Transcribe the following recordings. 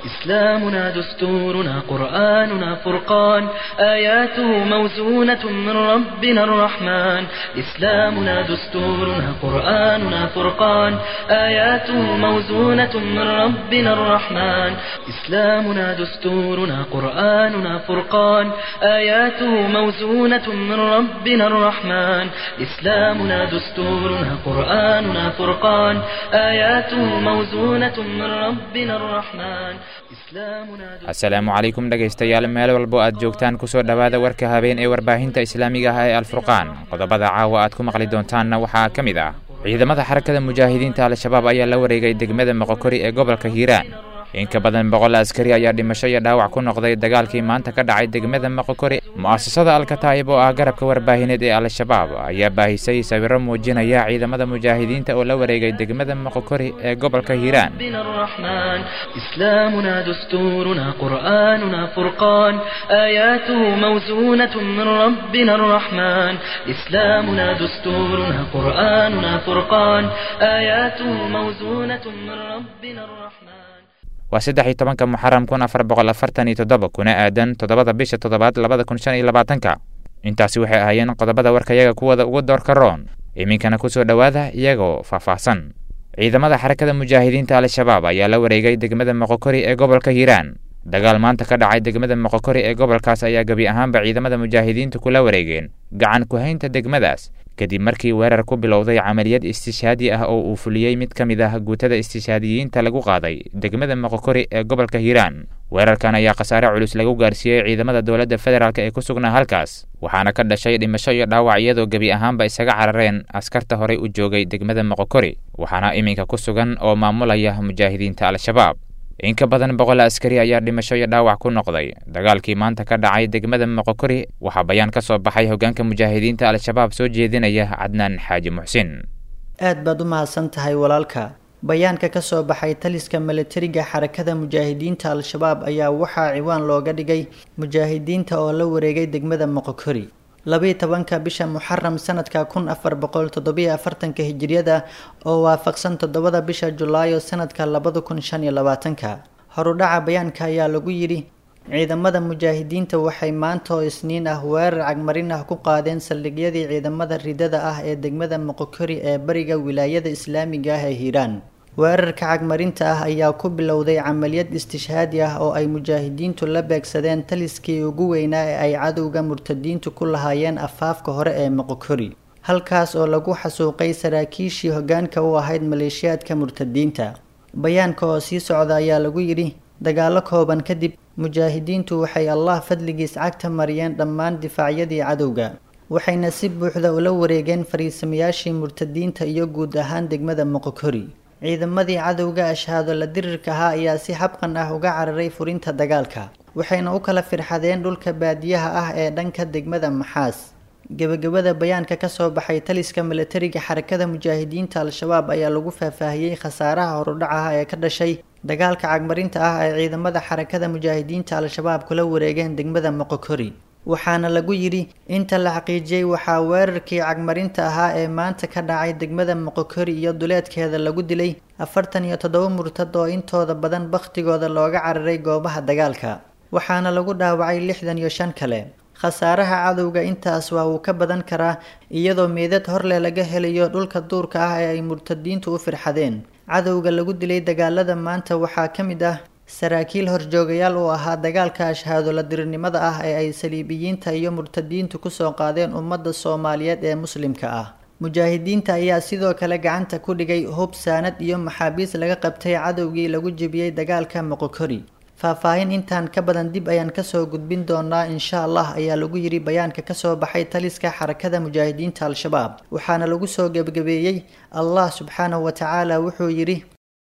إسلامنا دستورنا قرآننا فرقان آياته موزونة من ربنا الرحمن إسلامنا دستورنا قرآننا فرقان آياته موزونة من ربنا الرحمن إسلامنا دستورنا قرآننا فرقان آياته موزونة من ربنا الرحمن إسلامنا دستورنا قرآننا فرقان آياته موزونة من ربنا الرحمن إسلامنا asalaamu calaykum dhegaystayaal meel walbo aad joogtaan kusoo dhowaada warka habeen ee warbaahinta islaamiga ah ee alfurqaan qodobada caawa aad ku maqli doontaanna waxaa ka mid ah ciidamada xarakada mujaahidiinta al-shabaab ayaa la wareegay degmada moqokori ee gobolka hiiraan in ka badan boqol askari ayaa dhimasho iyo dhaawac ku noqday dagaalkii maanta ka dhacay degmada moqokori mu'asasada alkataa'ib oo ah garabka warbaahineed ee al-shabaab ayaa baahisay sawiro muujinaya ciidamada mujaahidiinta oo la wareegay degmada moqokori ee gobolka hiiraan ربنا الرحمن إسلامنا دستورنا قرآننا فرقان آياته موزونة من ربنا الرحمن إسلامنا دستورنا قرآننا فرقان آياته موزونة من ربنا الرحمن waa saddex iyo tobanka muxaram kun afar boqol afartan iyo toddoba kuna aadan toddobada bisha toddobaad labada kun shan iyo labaatanka intaasi waxay ahaayeen qodobada warkayaga kuwada ugu doorka roon iminkana kusoo dhowaada iyagoo faahfaahsan ciidamada xarakada mujaahidiinta al-shabaab ayaa la wareegay degmada moqokori ee gobolka hiiraan dagaal maanta ka dhacay degmada moqokori ee gobolkaas ayaa gebi ahaanba ciidamada mujaahidiintu kula wareegeen gacan ku-haynta degmadaas kadib markii weerar ku bilowday camaliyad istishaadi ah oo uu fuliyey mid ka mid ah guutada istishaadiyiinta lagu qaaday degmada moqokori ee gobolka hiiraan weerarkan ayaa khasaare culus lagu gaarsiiyey ciidamada dowladda federaalk ee ku sugnaa halkaas waxaana ka dhashay dhimasho iyo dhaawac iyadoo gebi ahaanba isaga carareen askarta horey u joogay degmada moqokori waxaana iminka ku sugan oo maamulaya mujaahidiinta al-shabaab in ka badan boqol askari ayaa dhimasho iyo dhaawac ku noqday dagaalkii maanta ka dhacay degmada moqokori waxaa bayaan ka soo baxay hoggaanka mujaahidiinta al-shabaab soo jeedinaya cadnaan xaaji muxsin aad baad u mahadsan tahay walaalka bayaanka ka soo baxay taliska milatariga xarakada mujaahidiinta al-shabaab ayaa waxaa ciwaan looga dhigay mujaahidiinta oo la wareegay degmada moqokori labiiyo tobanka bisha muxaram sanadka kun afar boqol toddobiyo afartanka hijiriyada oo waafaqsan toddobada bisha julaayo sanadka labada kun shan iyo labaatanka horudhaca bayaanka ayaa lagu yidhi ciidamada mujaahidiinta waxay maanta oo isniin ah weerar cagmarin ah ku qaadeen saldhigyadii ciidamada ridada ah ee degmada moqokori ee bariga wilaayada islaamiga ah ee hiiraan weerarka cagmarinta ah ayaa ku bilowday camaliyad istishhaadi ah oo ay mujaahidiintu la beegsadeen taliskii ugu weynaa ee ay cadowga murtadiintu ku lahaayeen afaafka hore ee moqokori halkaas oo lagu xasuuqay saraakiishii hoggaanka u ahayd maleeshiyaadka murtadiinta bayaanka oo sii socda ayaa lagu yidhi dagaalo kooban kadib mujaahidiintu waxay allah fadligiis cagta mariyeen dhammaan difaacyadii cadowga waxayna si buuxda ula wareegeen fariisamayaashii murtadiinta iyo guud ahaan degmada moqokori ciidamadii cadowga ashhaado la dirirka ahaa ayaa si habqan ah uga cararay furinta dagaalka waxayna u kala firxadeen dhulka baadiyaha ah ee dhanka degmada maxaas gebagabada bayaanka ka soo baxay taliska milatariga xarakada mujaahidiinta al-shabaab ayaa lagu faahfaahiyey khasaaraha horudhacaha ee ka dhashay dagaalka cagmarinta ah ay ciidamada xarakada mujaahidiinta al-shabaab kula wareegeen degmada moqokori waxaana lagu yidhi inta la xaqiijiyey waxaa weerarkii cagmarinta ahaa ee maanta ka dhacay degmada moqokori iyo duleedkeeda lagu dilay afartan iyo toddoba murtad oo intooda badan bakhtigooda looga cararay goobaha dagaalka waxaana lagu dhaawacay lixdan iyo shan kale khasaaraha cadowga intaas waa uu ka badan karaa iyadoo meedad horleh laga helayo dhulka duurka ah ee ay murtadiintu u firxadeen cadowga lagu dilay dagaalada maanta waxaa ka mid ah saraakiil horjoogayaal uu ahaa dagaalka ashhaado la dirirnimada ah ee ay saliibiyiinta iyo murtadiintu kusoo qaadeen ummadda soomaaliyeed ee muslimka ah mujaahidiinta ayaa sidoo kale gacanta ku dhigay hub saanad iyo maxaabiis laga qabtay cadowgii lagu jebiyey dagaalka moqokori faahfaahin intaan ka badan dib ayaan kasoo gudbin doonaa insha allah ayaa lagu yidhi bayaanka kasoo baxay taliska xarakada mujaahidiinta al-shabaab waxaana lagu soo gebagabeeyey allah subxaanahu wa tacaala wuxuu yidhi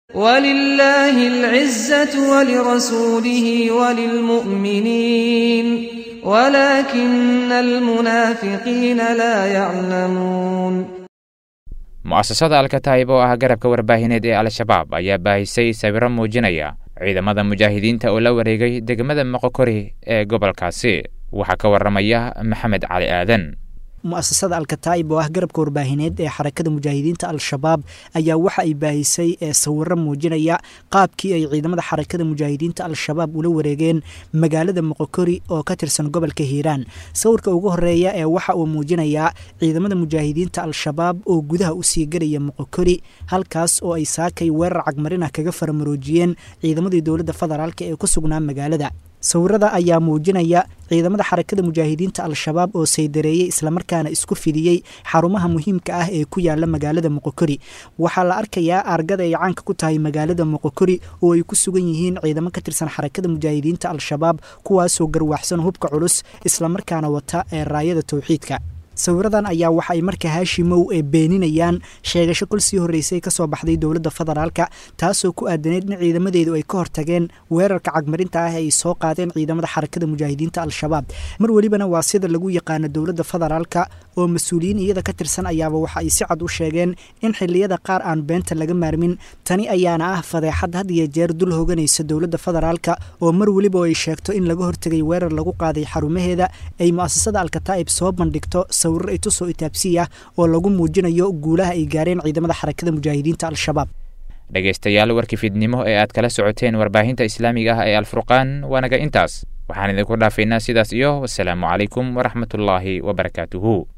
ولله العزة ولرسوله وللمؤمنين ولكن المنافقين لا يعلمون mu'asasada alkataa'ib oo ah garabka warbaahineed ee al-shabaab ayaa baahisay sawiro muujinaya ciidamada mujaahidiinta oo la wareegay degmada moqokori ee gobolkaasi waxaa ka waramaya maxamed cali aadan mu'asasada alkataa'ib oo ah garabka warbaahineed ee xarakada mujaahidiinta al-shabaab ayaa waxa ay baahisay ee sawiro muujinaya qaabkii ay ciidamada xarakada mujaahidiinta al-shabaab ula wareegeen magaalada moqokori oo ka tirsan gobolka hiiraan sawirka ugu horeeya ee waxa uu muujinayaa ciidamada mujaahidiinta al-shabaab oo gudaha usii garaya moqokori halkaas oo ay saakay weerar cagmarinah kaga faramaroojiyeen ciidamadii dowladda federaalk ee ku sugnaa magaalada sawirada ayaa muujinaya ciidamada xarakada mujaahidiinta al-shabaab oo saydareeyey islamarkaana isku fidiyey xarumaha muhiimka ah ee ku yaala magaalada moqokori waxaa la arkayaa aargada ay caanka ku tahay magaalada moqokori oo ay ku sugan yihiin ciidamo ka tirsan xarakada mujaahidiinta al-shabaab kuwaasoo garwaxsan hubka culus islamarkaana wata ee raayada towxiidka sawiradan ayaa waxa ay marka haashimow ee beeninayaan sheegasho kol sii horreysay ka soo baxday dowladda federaalka taasoo ku aadaneyd in ciidamadeedu ay ka hortageen weerarka cagmarinta ah ee ay soo qaadeen ciidamada xarakada mujaahidiinta al-shabaab mar welibana waa sida lagu yaqaano dowladda federaalka oo mas-uuliyiin iyada ka tirsan ayaaba waxa ay si cad u sheegeen in xilliyada qaar aan beenta laga maarmin tani ayaana ah fadeexad had iyo jeer dul hoganaysa dowladda federaalka oo mar weliba ay sheegto in laga hortegay weerar lagu qaaday xarumaheeda ay mu'asasada alkataa'ib soo bandhigto sawiro itusoo itaabsiya oo lagu muujinayo guulaha ay gaareen ciidamada xarakada mujaahidiinta al-shabaab dhegaystayaal warkii fidnimo ee aad kala socoteen warbaahinta islaamiga ah ee alfurqaan waanaga intaas waxaan idinku dhaafaynaa sidaas iyo wasalaamu calaykum waraxmatullaahi wabarakaatuhu